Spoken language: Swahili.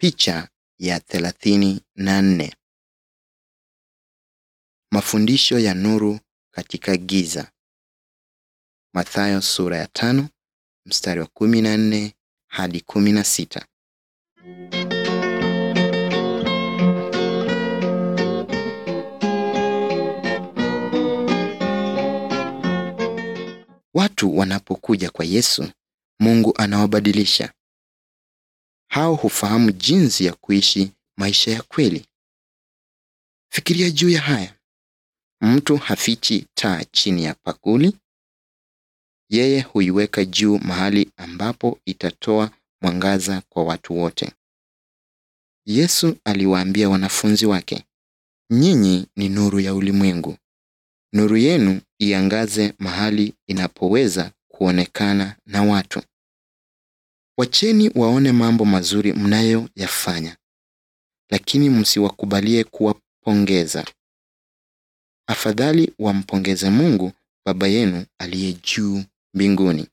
Picha ya thelathini na nne. Mafundisho ya nuru katika giza. Mathayo sura ya tano mstari wa kumi na nne hadi kumi na sita. Watu wanapokuja kwa Yesu, Mungu anawabadilisha. Hao hufahamu jinsi ya kuishi maisha ya kweli. Fikiria juu ya haya. Mtu hafichi taa chini ya bakuli. Yeye huiweka juu mahali ambapo itatoa mwangaza kwa watu wote. Yesu aliwaambia wanafunzi wake, nyinyi ni nuru ya ulimwengu. Nuru yenu iangaze mahali inapoweza kuonekana na watu. Wacheni waone mambo mazuri mnayoyafanya, lakini msiwakubalie kuwapongeza. Afadhali wampongeze Mungu Baba yenu aliye juu mbinguni.